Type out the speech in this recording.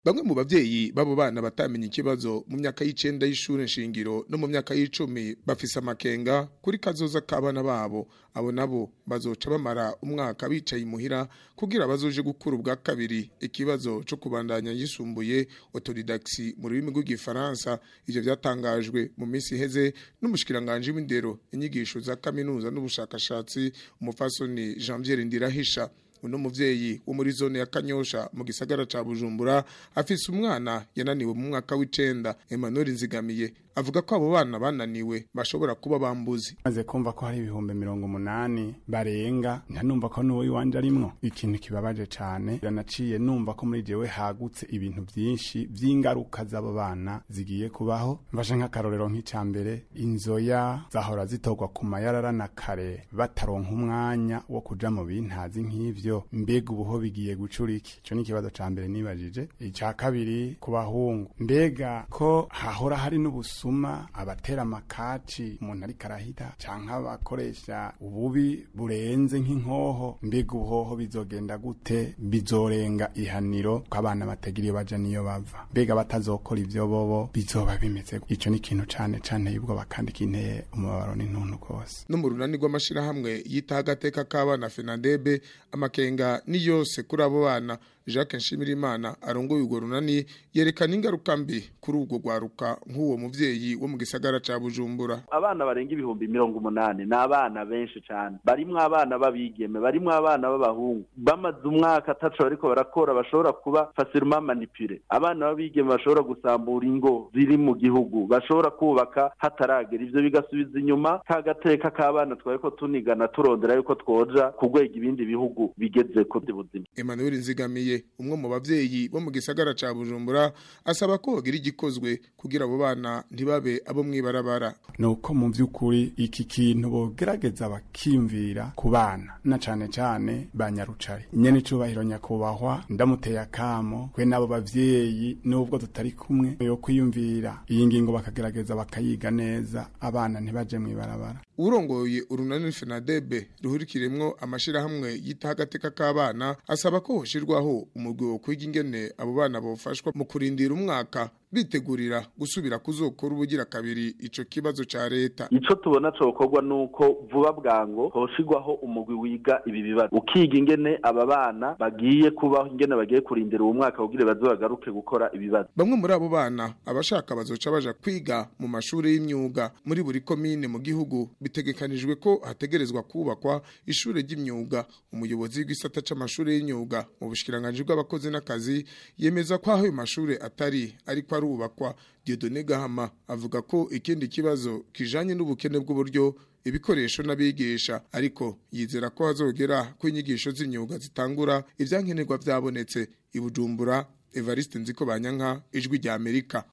Bamwe mu bavyeyi babo bana batamenye ikibazo mu myaka y'icenda y'ishure nshingiro no mu myaka y'icumi bafise amakenga kuri kazoza k'abana babo abo nabo bazoca bamara umwaka bicaye imuhira kugira bazoje gukura ubwa kabiri ikibazo co kubandanya yisumbuye autodidaxi mu rurimi rw'igifaransa ivyo vyatangajwe mu minsi iheze n'umushikiranganje w'indero inyigisho za kaminuza n'ubushakashatsi umufasoni Janvier Ndirahisha uno muvyeyi wo muri zone ya Kanyosha mu gisagara ca Bujumbura afise umwana yananiwe mu mwaka w'icenda Emmanuel Nzigamiye avuga ko abo bana bananiwe bashobora kuba bambuzi maze kumva ko hari ibihumbi mirongo umunani barenga ntanumva ko n'uwo iwanje arimwo ikintu kibabaje cane ranaciye numva ko muri jewe hagutse ibintu vyinshi vy'ingaruka z'abo bana zigiye kubaho mfashe nk'akarorero nk'ica mbere inzoya zahora zitorwa ku mayarara na kare bataronka umwanya wo kuja mu bintazi nk'ivyo mbega ubuho bigiye gucura iki ico ni ikibazo ca mbere nibajije ica kabiri ku bahungu mbega ko hahora hari n'ubusuma abatera amakaci umuntu ariko arahita canke abakoresha ububi burenze nk'inkoho mbega ubuhoho bizogenda gute bizorenga ihaniro ko abana batagira iyo baja niyo bava mbega batazokora ivyo bobo bizoba bimeze gute? ico ni ikintu cane cane y'ubwoba kandi kinteye umubabaro n'intuntu rwose no mu runani rw'amashirahamwe yitaho agateka k'abana Fenadebe amakenga ni yose kuri abo bana Jacques Nshimirimana arongoye urwo runani yerekana ingaruka mbi kuri ubwo rwaruka nk'uwo muvyeyi wo mu gisagara ca Bujumbura abana barenga ibihumbi mirongo umunani ni abana benshi cyane barimwo abana b'abigeme barimwo abana b'abahungu bamaze umwaka ataco bariko barakora bashobora kuba facilement manipule abana b'abigeme bashobora gusambura ingo ziri mu gihugu bashobora kubaka hataragera ivyo bigasubiza inyuma ka gateka k'abana twariko tunigana turondera yuko twoja ku rwego ibindi bihugu bigezeko by'ubuzima Emmanuel Nzigamiye umwe mu bavyeyi bo mu gisagara ca Bujumbura asaba ko hogira igikozwe kugira abo bana ntibabe abo mwibarabara nuko mu vy'ukuri iki kintu bogerageza bakiyumvira ku bana na cane cane ba nyarucari nyene icubahiro nyakubahwa ndamuteye akamo kwe n'abo bavyeyi nubwo tutari kumwe yo kwiyumvira iyi ngingo bakagerageza bakayiga neza abana ntibaje mwibarabara urongoye urunani Fenadebe ruhurikiremwo amashirahamwe yitaho agateka k'abana asaba ko hoshirwaho umugwi wo kwiga ingene abo bana bofashwa mu kurindira umwaka bitegurira gusubira kuzokora ubugira kabiri ico kibazo ca leta ico tubona cokorwa nuko vuba bwango hoshigwaho umugwi wiga ibi bibazo ukiga ingene aba bana bagiye kubaho ingene bagiye kurindira uwo mwaka kugira baze bagaruke gukora ibibazo bamwe muri abo bana abashaka bazoca baja kwiga mu mashuri y'imyuga muri buri komine mu gihugu bitegekanijwe ko hategerezwa kubakwa ishure ry'imyuga umuyobozi w'igisata c'amashuri y'imyuga mu bushikiranganje bw'abakozi n'akazi yemeza ko aho ayo mashure atari ariko arubakwa Dieudonné Gahama avuga ko ikindi kibazo kijanye n'ubukene bw'uburyo ibikoresho n'abigisha ariko yizera ko hazogera ko inyigisho z'imyuga zitangura ivyankenerwa vyabonetse ibujumbura Evariste Nziko Banyanka ijwi rya Amerika